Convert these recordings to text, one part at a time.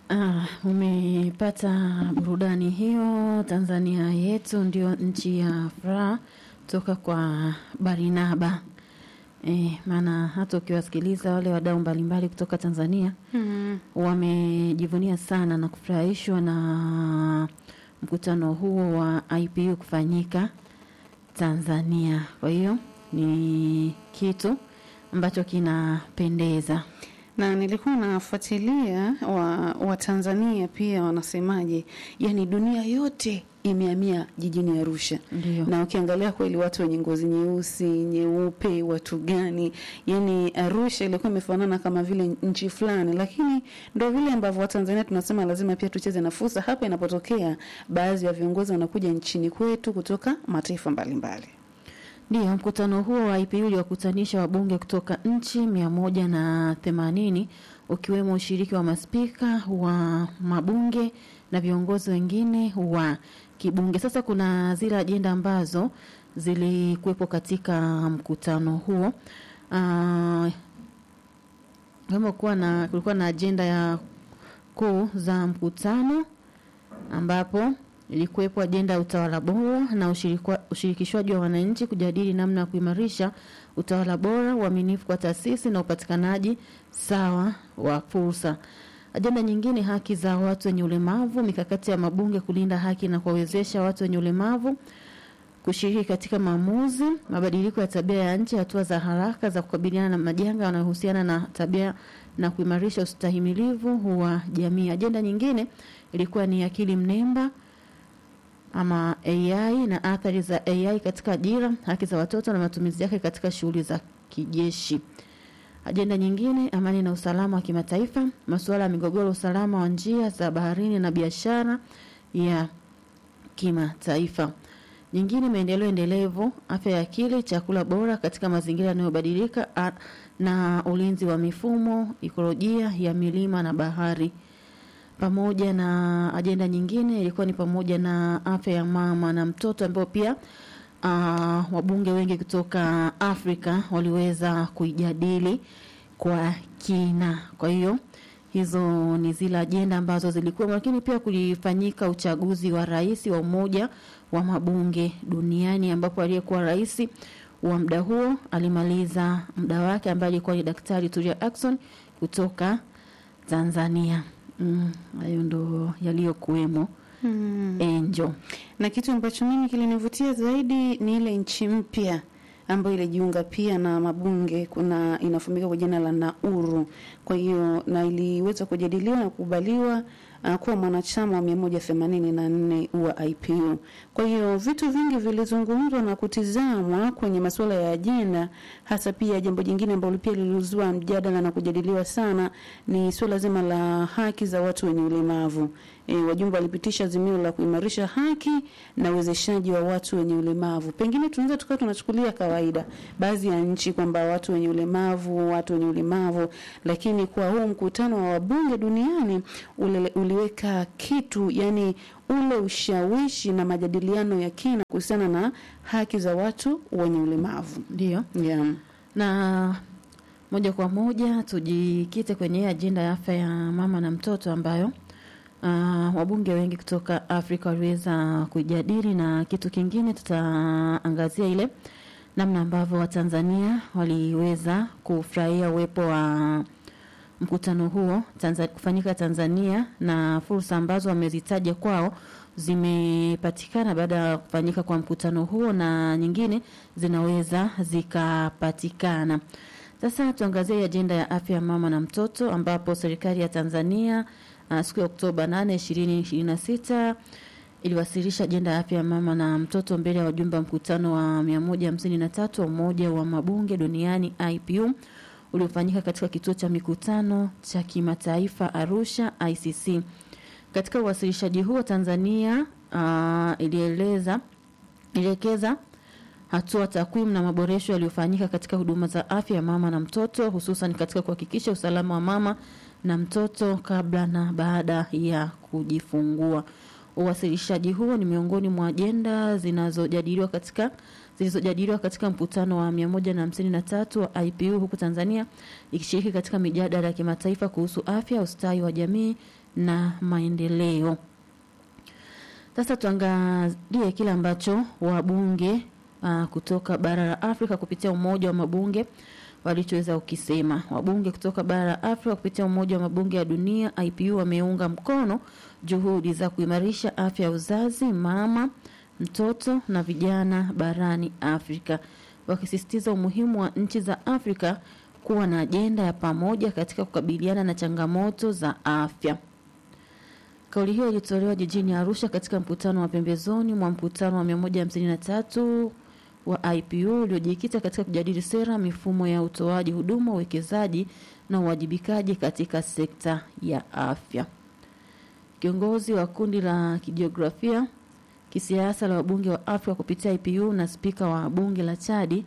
Ah, umepata burudani hiyo. Tanzania yetu ndio nchi ya furaha toka kwa Barinaba. Eh, maana hata ukiwasikiliza wale wadau mbalimbali kutoka Tanzania Mm. wamejivunia sana na kufurahishwa na mkutano huo wa IPU kufanyika Tanzania. Kwa hiyo ni kitu ambacho kinapendeza. na nilikuwa nafuatilia wa, wa Tanzania pia wanasemaje, yani dunia yote imehamia jijini Arusha Ndio. na ukiangalia kweli watu wenye ngozi nyeusi, nyeupe, watu gani, yani Arusha ilikuwa imefanana kama vile nchi fulani, lakini ndo vile ambavyo Watanzania tunasema lazima pia tucheze na fursa hapa inapotokea baadhi ya viongozi wanakuja nchini kwetu kutoka mataifa mbalimbali. Ndio, mkutano huo wa IPU uliwakutanisha wabunge kutoka nchi mia moja na themanini ukiwemo ushiriki wa maspika wa mabunge na viongozi wengine wa kibunge. Sasa kuna zile ajenda ambazo zilikuwepo katika mkutano huo. Ah, kama kuwa na kulikuwa na ajenda ya kuu za mkutano ambapo ilikuwepo ajenda ya utawala bora na ushirikwa- ushirikishwaji wa wananchi kujadili namna ya kuimarisha utawala bora, uaminifu kwa taasisi na upatikanaji sawa wa fursa. Ajenda nyingine, haki za watu wenye ulemavu, mikakati ya mabunge kulinda haki na kuwawezesha watu wenye ulemavu kushiriki katika maamuzi, mabadiliko ya tabia ya nchi, hatua za haraka za kukabiliana na majanga yanayohusiana na tabia na kuimarisha ustahimilivu wa jamii. Ajenda nyingine ilikuwa ni akili mnemba ama AI na athari za AI katika ajira, haki za watoto na matumizi yake katika shughuli za kijeshi. Ajenda nyingine, amani na usalama wa kimataifa, masuala ya migogoro, usalama wa njia za baharini na biashara ya kimataifa. Nyingine, maendeleo endelevu, afya ya akili, chakula bora katika mazingira yanayobadilika a- na ulinzi wa mifumo, ikolojia ya milima na bahari pamoja na ajenda nyingine ilikuwa ni pamoja na afya ya mama na mtoto ambao pia uh, wabunge wengi kutoka Afrika waliweza kuijadili kwa kina. Kwa hiyo hizo ni zile ajenda ambazo zilikuwa, lakini pia kulifanyika uchaguzi wa rais wa Umoja wa Mabunge Duniani ambapo aliyekuwa rais wa muda huo alimaliza muda wake ambaye alikuwa ni Daktari Tulia Ackson kutoka Tanzania. Mm, hayo ndo yaliyokuwemo Mm. enjo. na kitu ambacho mimi kilinivutia zaidi ni ile nchi mpya ambayo ilijiunga pia na mabunge kuna inafahamika kwa jina la Nauru. Kwa hiyo na iliweza kujadiliwa na kukubaliwa uh, kuwa mwanachama wa 184 wa IPU. Kwa hiyo vitu vingi vilizungumzwa na kutizamwa kwenye masuala ya ajenda, hasa pia jambo jingine ambalo pia lilizua mjadala na kujadiliwa sana ni suala zima la haki za watu wenye ulemavu. E, wajumbe walipitisha azimio la kuimarisha haki na uwezeshaji wa watu wenye ulemavu. Pengine tunaweza tukawa tunachukulia kawaida baadhi ya nchi kwamba watu wenye ulemavu, watu wenye ulemavu, lakini kwa huu mkutano wa wabunge duniani ule, uliweka kitu yani ule ushawishi na majadiliano ya kina kuhusiana na haki za watu wenye ulemavu. Ndio, Yeah. na moja kwa moja tujikite kwenye hii ajenda ya afya ya mama na mtoto ambayo uh, wabunge wengi kutoka Afrika waliweza kujadili, na kitu kingine tutaangazia ile namna ambavyo Watanzania waliweza kufurahia uwepo wa mkutano huo Tanzania, kufanyika Tanzania na fursa ambazo wamezitaja kwao zimepatikana baada ya kufanyika kwa mkutano huo na nyingine zinaweza zikapatikana. Sasa tuangazie ajenda ya afya ya mama na mtoto ambapo serikali ya Tanzania uh, siku ya Oktoba 8, 2026 iliwasilisha ajenda ya afya ya mama na mtoto mbele ya wajumbe wa mkutano wa 153 wa Umoja wa Mabunge Duniani IPU uliofanyika katika kituo cha mikutano cha kimataifa Arusha ICC. Katika uwasilishaji huo Tanzania uh, ilieleza ilielekeza hatua, takwimu na maboresho yaliyofanyika katika huduma za afya ya mama na mtoto, hususan katika kuhakikisha usalama wa mama na mtoto kabla na baada ya kujifungua. Uwasilishaji huo ni miongoni mwa ajenda zinazojadiliwa katika zilizojadiliwa katika mkutano wa 153 wa IPU huku Tanzania ikishiriki katika mijadala ya kimataifa kuhusu afya, ustawi wa jamii na maendeleo. Sasa tuangalie kile ambacho wabunge uh, kutoka bara la Afrika kupitia umoja wa mabunge walichoweza ukisema. Wabunge kutoka bara la Afrika kupitia umoja wa mabunge ya dunia IPU wameunga mkono juhudi za kuimarisha afya ya uzazi, mama, mtoto na vijana barani Afrika, wakisisitiza umuhimu wa nchi za Afrika kuwa na ajenda ya pamoja katika kukabiliana na changamoto za afya. Kauli hiyo ilitolewa jijini Arusha katika mkutano wa pembezoni mwa mkutano wa 153 wa IPU uliojikita katika kujadili sera, mifumo ya utoaji huduma, uwekezaji na uwajibikaji katika sekta ya afya. Kiongozi wa kundi la kijiografia kisiasa la wabunge wa Afrika kupitia IPU na spika wa bunge la Chadi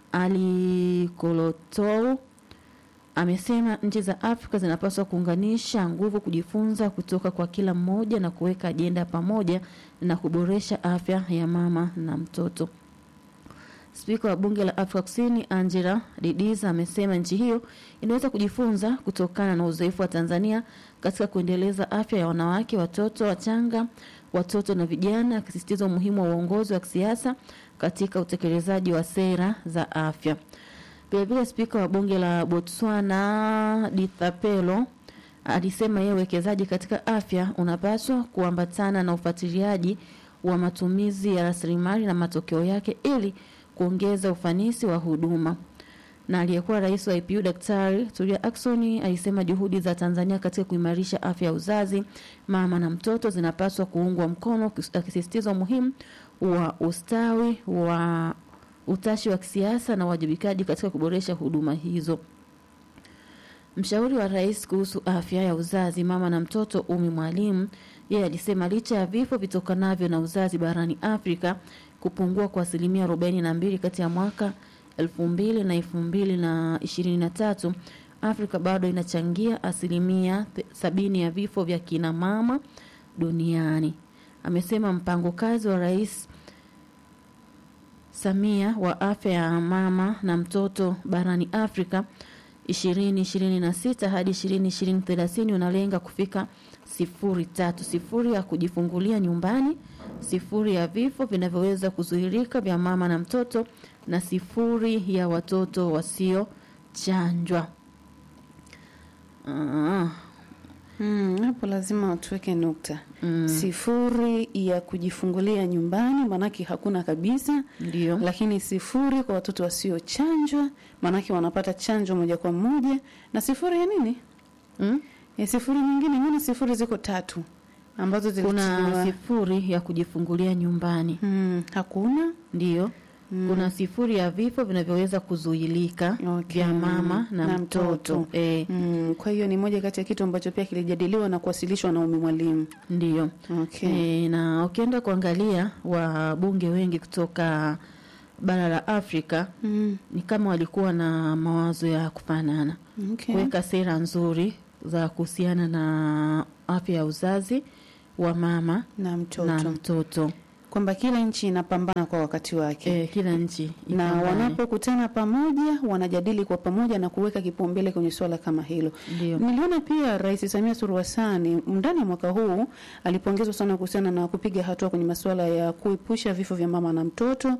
Ali Kolotou amesema nchi za Afrika zinapaswa kuunganisha nguvu, kujifunza kutoka kwa kila mmoja na kuweka ajenda pamoja na kuboresha afya ya mama na mtoto. Spika wa bunge la Afrika Kusini Angela Didiza amesema nchi hiyo inaweza kujifunza kutokana na uzoefu wa Tanzania katika kuendeleza afya ya wanawake, watoto wachanga, watoto na vijana, akisisitiza umuhimu wa uongozi wa kisiasa katika utekelezaji wa sera za afya. Vilevile spika wa bunge la Botswana Dithapelo alisema yeye uwekezaji katika afya unapaswa kuambatana na ufuatiliaji wa matumizi ya rasilimali na matokeo yake ili kuongeza ufanisi wa huduma. Na aliyekuwa rais wa IPU Daktari Tulia Ackson alisema juhudi za Tanzania katika kuimarisha afya ya uzazi, mama na mtoto zinapaswa kuungwa mkono, akisisitiza umuhimu wa ustawi wa utashi wa kisiasa na uwajibikaji katika kuboresha huduma hizo. Mshauri wa rais kuhusu afya ya uzazi, mama na mtoto, Umi Mwalimu, yeye alisema licha ya vifo vitokanavyo na uzazi barani Afrika kupungua kwa asilimia arobaini na mbili kati ya mwaka elfu mbili na elfu mbili na ishirini na tatu Afrika bado inachangia asilimia sabini ya vifo vya kina mama duniani. Amesema mpango kazi wa rais Samia wa afya ya mama na mtoto barani Afrika 2026 hadi 2030 unalenga kufika sifuri tatu sifuri ya kujifungulia nyumbani, sifuri ya vifo vinavyoweza kuzuilika vya mama na mtoto na sifuri ya watoto wasiochanjwa. Ah, Mm, hapo lazima tuweke nukta mm, sifuri ya kujifungulia nyumbani, maanake hakuna kabisa, ndio lakini sifuri kwa watoto wasiochanjwa, maanake wanapata chanjo moja kwa moja, na sifuri ya nini? mm? E, sifuri nyingine, maana sifuri ziko tatu ambazo Kuna zilitiliwa. sifuri ya kujifungulia nyumbani, Mm, hakuna ndio mm. kuna sifuri ya vifo vinavyoweza kuzuilika Okay. vya mama na, Na mtoto, mtoto. Eh, Mm, kwa hiyo ni moja kati ya kitu ambacho pia kilijadiliwa na kuwasilishwa na Umi Mwalimu. ndio Okay. E, na ukienda kuangalia wabunge wengi kutoka bara la Afrika Mm, ni kama walikuwa na mawazo ya kufanana, okay. kuweka sera nzuri za kuhusiana na afya ya uzazi wa mama na mtoto na mtoto. kwamba kila nchi inapambana kwa wakati wake E, kila nchi na ipambane. wanapokutana pamoja wanajadili kwa pamoja na kuweka kipaumbele kwenye swala kama hilo. ndio Niliona pia Rais Samia Suluhu Hassan ndani ya mwaka huu alipongezwa sana kuhusiana na kupiga hatua kwenye masuala ya kuepusha vifo vya mama na mtoto,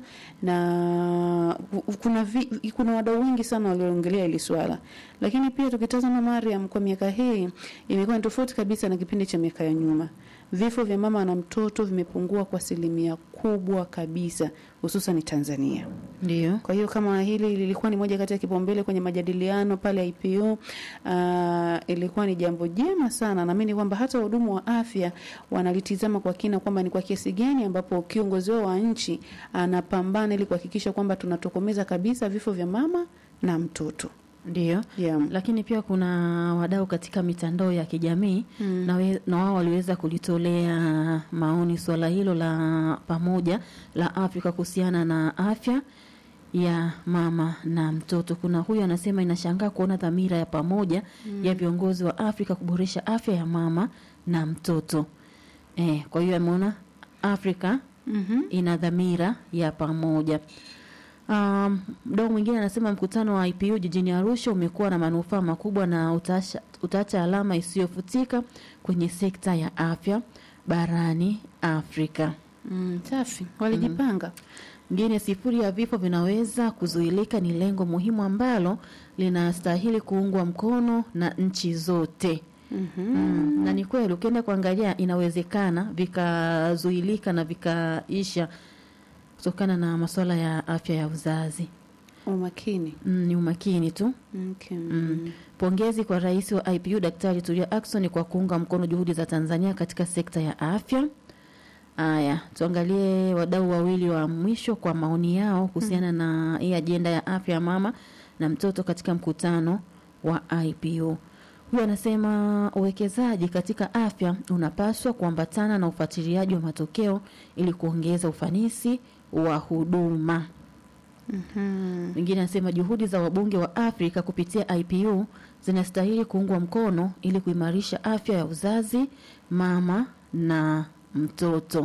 na kuna vi, kuna wadau wengi sana walioongelea hili swala, lakini pia tukitazama Mariam, kwa miaka hii imekuwa ni tofauti kabisa na kipindi cha miaka ya nyuma. Vifo vya mama na mtoto vimepungua kwa asilimia kubwa kabisa, hususan Tanzania. ndio Kwa hiyo kama hili lilikuwa ni moja kati ya kipaumbele kwenye majadiliano pale IPU, uh, ilikuwa ni jambo jema sana. Naamini kwamba hata wahudumu wa afya wanalitizama kwa kina kwamba ni kwa kiasi gani ambapo kiongozi wao wa nchi anapambana ili kuhakikisha kwamba tunatokomeza kabisa vifo vya mama na mtoto. ndio Yeah. lakini pia kuna wadau katika mitandao ya kijamii Mm. na, we, na wao waliweza kulitolea maoni suala hilo la pamoja la Afrika kuhusiana na afya ya mama na mtoto. Kuna huyu anasema inashangaa kuona dhamira ya pamoja ya viongozi wa Afrika kuboresha afya ya mama na mtoto. Eh, kwa hiyo ameona Afrika Mhm. ina dhamira ya pamoja. Um, mdau mwingine anasema mkutano wa IPU jijini Arusha umekuwa na manufaa makubwa na utaacha, utaacha alama isiyofutika kwenye sekta ya afya barani Afrika. Mm, safi. Walijipanga. Ngine sifuri ya vifo vinaweza kuzuilika ni lengo muhimu ambalo linastahili kuungwa mkono na nchi zote. Mhm. Mm, na ni kweli ukienda kuangalia inawezekana vikazuilika na vikaisha kutokana na masuala ya afya ya uzazi. Umakini. Mm, ni umakini tu. Okay. Mm. Pongezi kwa rais wa IPU Daktari Tulia Ackson kwa kuunga mkono juhudi za Tanzania katika sekta ya afya. Aya, tuangalie wadau wawili wa mwisho kwa maoni yao kuhusiana na hii ajenda ya afya ya mama na mtoto katika mkutano wa IPU. Huyu anasema uwekezaji katika afya unapaswa kuambatana na ufuatiliaji wa matokeo ili kuongeza ufanisi wa huduma. Mhm. Mwingine anasema juhudi za wabunge wa Afrika kupitia IPU zinastahili kuungwa mkono ili kuimarisha afya ya uzazi, mama na mtoto.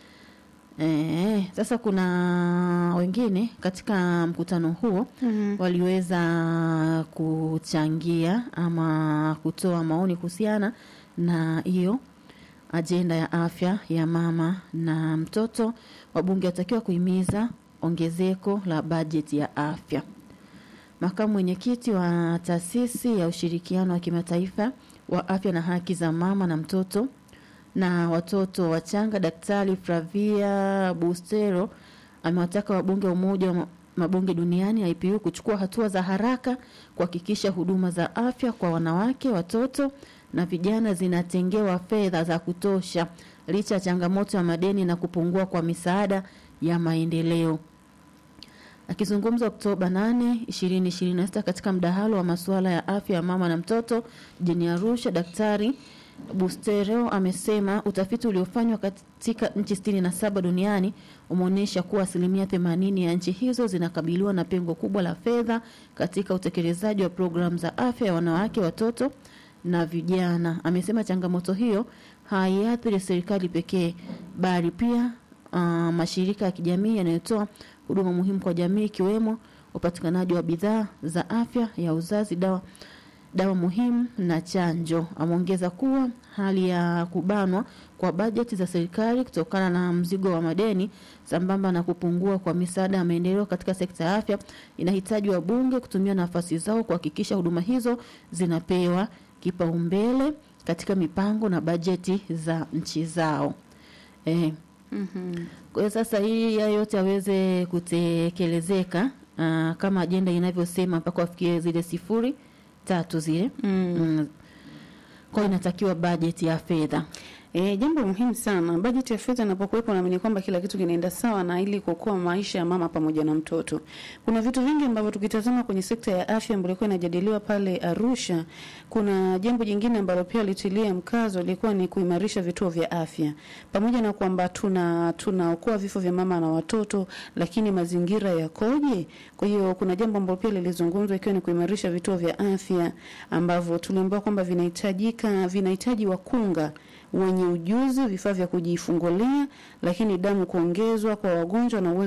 E, sasa kuna wengine katika mkutano huo Mhm. waliweza kuchangia ama kutoa maoni kuhusiana na hiyo ajenda ya afya ya mama na mtoto. Wabunge watakiwa kuhimiza ongezeko la bajeti ya afya. Makamu mwenyekiti wa taasisi ya ushirikiano wa kimataifa wa afya na haki za mama na mtoto na watoto wachanga, Daktari Flavia Bustero amewataka wabunge wa Umoja wa Mabunge Duniani IPU kuchukua hatua za haraka kuhakikisha huduma za afya kwa wanawake, watoto na vijana zinatengewa fedha za kutosha licha ya changamoto ya madeni na kupungua kwa misaada ya maendeleo. Akizungumza Oktoba 8, 2026 katika mdahalo wa masuala ya afya ya mama na mtoto jijini Arusha, Daktari Bustero amesema utafiti uliofanywa katika nchi 67 duniani umeonyesha kuwa asilimia 80 ya nchi hizo zinakabiliwa na pengo kubwa la fedha katika utekelezaji wa programu za afya ya wanawake, watoto na vijana. Amesema changamoto hiyo haiathiri serikali pekee bali pia uh, mashirika ya kijamii yanayotoa huduma muhimu kwa jamii ikiwemo upatikanaji wa bidhaa za afya ya uzazi, dawa dawa muhimu na chanjo. Ameongeza kuwa hali ya kubanwa kwa bajeti za serikali kutokana na mzigo wa madeni sambamba na kupungua kwa misaada ya maendeleo katika sekta ya afya inahitaji wabunge kutumia nafasi zao kuhakikisha huduma hizo zinapewa kipaumbele katika mipango na bajeti za nchi zao. Eh, Mhm. kwa hiyo sasa hii ya yote aweze kutekelezeka aa, kama ajenda inavyosema mpaka wafikie zile sifuri tatu zile Mm. mm. Kwa hiyo inatakiwa bajeti ya fedha E, jambo muhimu sana. Bajeti ya fedha inapokuwepo, naamini kwamba kila kitu kinaenda sawa na ili kuokoa maisha ya mama pamoja na mtoto. Kuna vitu vingi ambavyo tukitazama kwenye sekta ya afya ambayo ilikuwa inajadiliwa pale Arusha, kuna jambo jingine ambalo pia litilia mkazo ilikuwa ni kuimarisha vituo vya afya, pamoja na kwamba tuna tunaokoa vifo vya mama na watoto, lakini mazingira yakoje? Kwa hiyo kuna jambo ambalo pia lilizungumzwa ikiwa ni kuimarisha vituo vya afya ambavyo tuliambiwa kwamba vinahitajika vinahitaji wakunga wenye ujuzi, vifaa vya kujifungulia, lakini damu kuongezwa kwa wagonjwa na uwezo